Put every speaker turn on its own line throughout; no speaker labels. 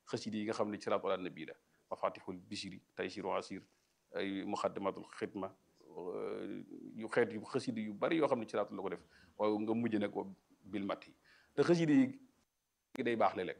xasida yi nga xam ne salaatu ala nabi la mafatihul bishri taysiru asir ay muxaddamatul xidma yu xeet yu xasida yu bari yoo xam ne salaatu la ko def waaye nga mujj ne ko bil mat yi te xasida yi day baax léeg-léeg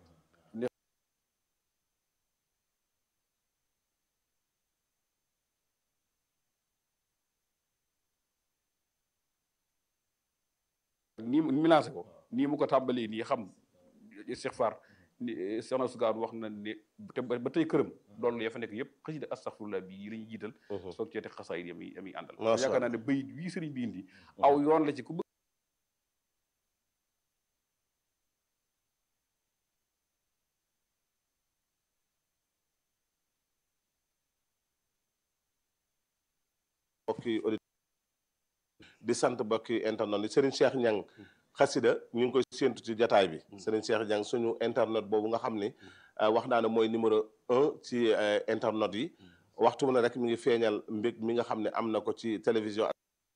nii mu lancé ko nii mu ko tàmbalee nii xam istixfaar ni soxna Sugaan wax na ne te ba tey këram loolu ya fa nekk yëpp xasida astaxfirullah bi yi la ñuy jiital soog cee teg xasaayid yam yi yam yi àndal yaakaar naa ne bayit wii sëriñ bi indi aw yoon la ci ku bëgg
bokki di sant bokki internet yi Serigne Cheikh Niang xasida ñu ngi koy séentu ci jataay bi Serigne Cheikh Niang suñu internet boobu nga xam ni wax naa ne mooy numéro un ci internet yi waxtu mu ne rek mi ngi feeñal mbég mi nga xam ne am na ko ci télévision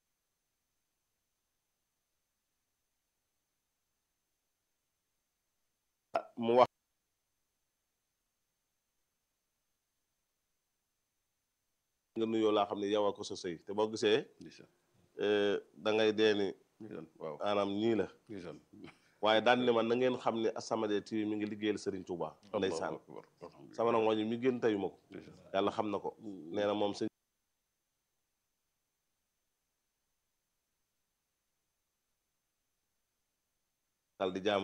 mu wax nga nuyoo laa xam ne yow a ko sa sëy te boo gisee da ngay dee ni
waaw
maanaam nii la waaye daan ne man na ngeen xam ne As-Samadiyya TV mi ngi liggéeyal Serigne Touba ndeysaan sama nag moo ñu mi gën tayu ma ko yàlla xam na ko nee na moom sëñ dal di jaamu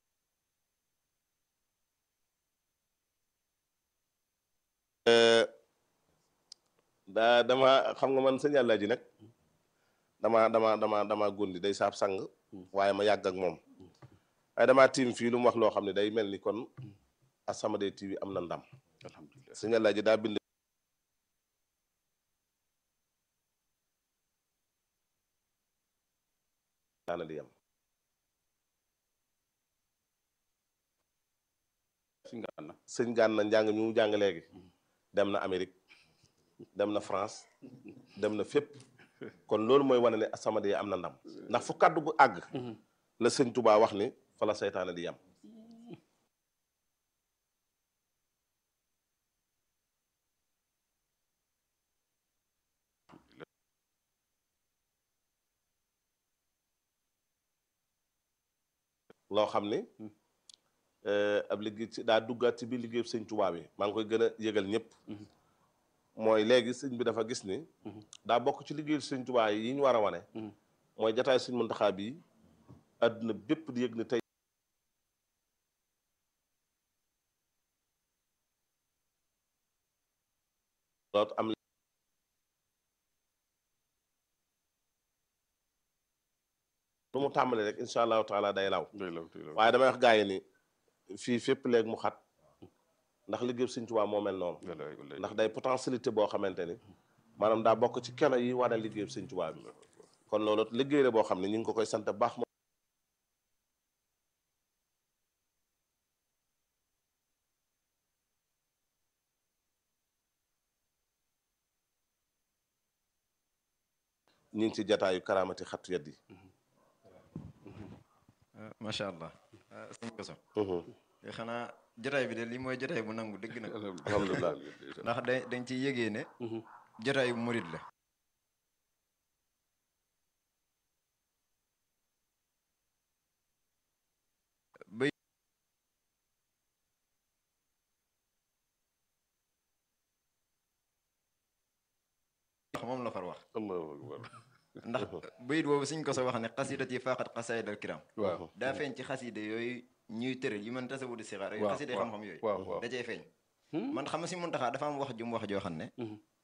daa dama xam nga man sëñ yàlla ji nag dama dama dama dama góndi day saab sang waaye ma yàgg ak moom waaye dama tiim fii lu mu wax loo xam ne day mel ni kon As-Samadiyya TV am na ndam
alhamdulilah
sëñ yàlla ji daa bind daana di yam
suñ nga na
sëñ Gana njàng mi mu jàng léegi dem na Amérique dem na France dem na fépp kon loolu mooy wane ne As-Samadiyya am na ndam ndax fu kaddu gu àgg la sëñ Touba wax ni fa la seytaane di yam loo xam ni ab liggéey ci daa duggaat ci biir liggéey sëñ Touba bi maa ngi koy gën a yëgal ñëpp mooy léegi sëñ bi dafa gis ni daa bokk ci liggéey sëñ Touba yi ñu war a wane mooy jataay sëñ Muntaxa bi àdduna bépp di yëg ni tey loot am lu mu tàmbali rek incha allahu taala day law waaye damay wax gaa yi ni fii fépp léegi mu xat ndax liggéey sëñ Tuubaa moo mel noonu ndax day potentialité boo xamante ni maanaam daa bokk ci keno yi wane liggéey sëñ Tuubaa bi kon loolu liggéey la boo xam ne ñu ngi ko koy sant baax moom ñu ngi ci jataayu karaamati xattu yat yi
macha allah sëñ Koso xanaa jotaay bi de lii mooy jotaay bu nangu dëgg nag
alhamdulilah
ndax da dañ ci yégee ne jotaay bu murit la bay moom la far wax
allahu akbar
ndax bayit boobu suñ ko sa wax ne xasidat yi faaxat xasaayid al kiram
waaw
daa feeñ ci xaside yooyu ñuy tëral yi man tasawudu sixaar yooyu
waaw
xaside
waaw
xam-xam yooyu
waaw waaw
da cay feeñ man xam nga si Muntaxa dafa am wax jum wax joo xam ne